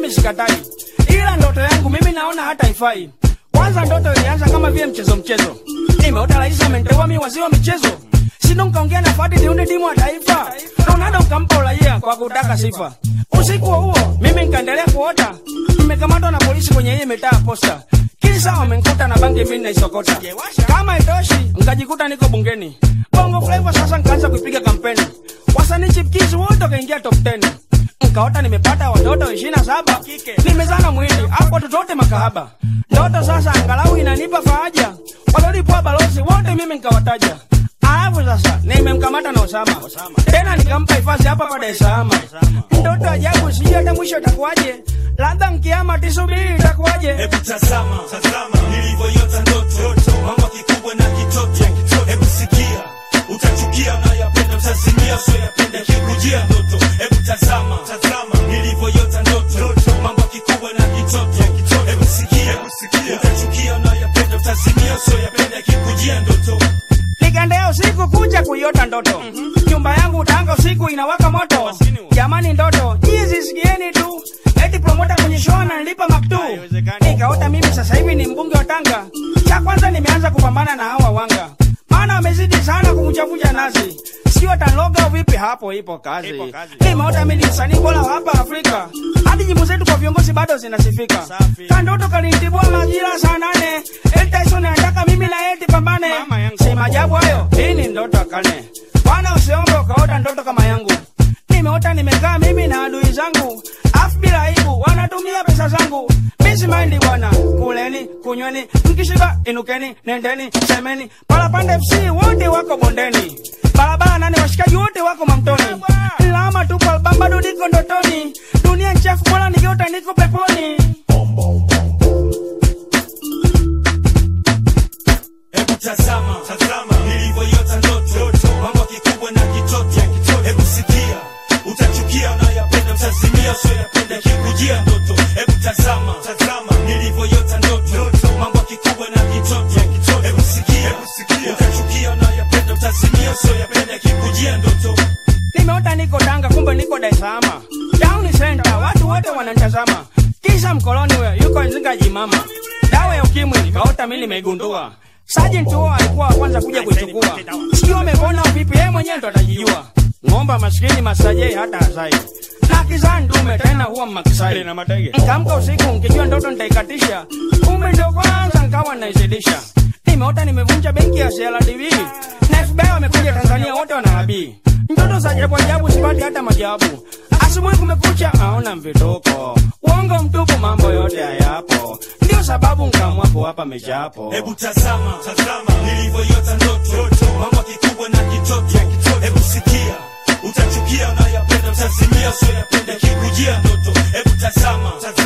mimi sikatai, ila ndoto yangu mimi naona hata ifai. Kwanza ndoto ilianza kama vile mchezo mchezo, nimeota rais amenteua mi waziri wa michezo sindo nkaongea na Fadi niunde timu ya taifa. Ronaldo nkampa uraia kwa kutaka sifa. Usiku huo mimi nkaendelea kuota, nimekamatwa na polisi kwenye hii mitaa posta. Kila saa wamenikuta na bangi mimi naisokota. Kama itoshi, nkajikuta niko bungeni. Bongo Flava sasa nkaanza kuipiga kampeni. Wasanii chipkizi wote wakaingia top 10. Nkaota nimepata watoto ishirini na saba nimezana mwili hapo watoto wote makahaba. Ndoto sasa angalau inanipa faraja, walolipwa balozi wote mimi nkawataja. Alafu sasa nimemkamata na Osama, tena nikampa hifadhi hapa pa Dar es Salaam. Ndoto ajabu, sijui hata mwisho itakuwaje, labda nkiama tisubiri itakuwaje. Hebu tazama, tazama nilivyoyota ndoto, mambo kikubwa na kitoto. Hebu sikia, utachukia unayapenda, utazimia usioyapenda, kikujia ndoto. Hebu tazama, tazama nilivyoyota ndoto, mambo kikubwa na kitoto. Hebu sikia, utachukia unayapenda, utazimia usioyapenda, kikujia ndoto. Nikaendea usiku kuja kuiota ndoto, nyumba yangu Tanga usiku inawaka moto. Jamani ndoto hizi sikieni tu, eti promota kwenye show ananilipa maktu. Nikaota mimi sasa hivi ni mbunge wa Tanga. Cha kwanza nimeanza kupambana na hawa wanga, maana wamezidi sana kumchavunja nazi. Sio ataloga au vipi? Hapo ipo kazi. Nimeota mimi ni msanii bora wa hapa Afrika, hadi nyimbo zetu kwa viongozi bado zinasifika. Kandoto kalinitibua majira saa nane, eti Tyson anataka mimi na eti pambane. Si maajabu hayo, hii ni ndoto kane. Bwana usiombe ukaota ndoto kama yangu. Nimeota nimekaa mimi na adui zangu, afu bila aibu wanatumia pesa zangu. Misi maindi bwana, kuleni, kunyweni, mkishiba inukeni, nendeni, semeni. Parapanda FC wote wako bondeni, barabara nane washikaji wote wako mamtoni. Lama tupo albamu bado niko ndotoni, dunia nchafu bora nigeota niko peponi. Hebu tazama, tazama nilivyoyota ndoto, mambo kikubwa na kitoto. Hebu sikia, utachukia unayapenda, utazimia usioyapenda, kikujia ndoto. Hebu tazama, tazama nilivyoyota ndoto, mambo kikubwa na kitoto. Hebu sikia, utachukia unayapenda, utazimia usioyapenda, kikujia ndoto. Nimeota niko Tanga, kumbe niko Dar es Salaam. Town center, watu wote wananitazama. Kisha mkoloni huyo yuko Nzinga jimama. Dawa ya ukimwi nikaota mimi nimeigundua. Sergeant huo alikuwa wa kwanza kuja kuichukua. Sio amepona vipi, yeye mwenyewe ndo atajijua. Ng'omba maskini masajei hata azai. Na kizaa ndume tena huwa makisai. Nikaamka usiku nikijua ndoto nitaikatisha. Kumbe ndio kwanza nikawa naizidisha. Nimeota nimevunja benki ya CRDB. Na FBI wamekuja Tanzania wote wanahabii. Ndoto za ajabu ajabu sipati hata majawabu. Asubuhi kumekucha naona mvitoko. Uongo mtupu mambo yote hayapo. Ndio sababu nkaamua kuwapa mejapo. Hebu tazama, tazama nilivyoyota ndoto, mambo kikubwa na kitoto. Hebu sikia, utachukia unayapenda, utazimia usioyapenda, kikujia ndoto. Hebu tazama, tazama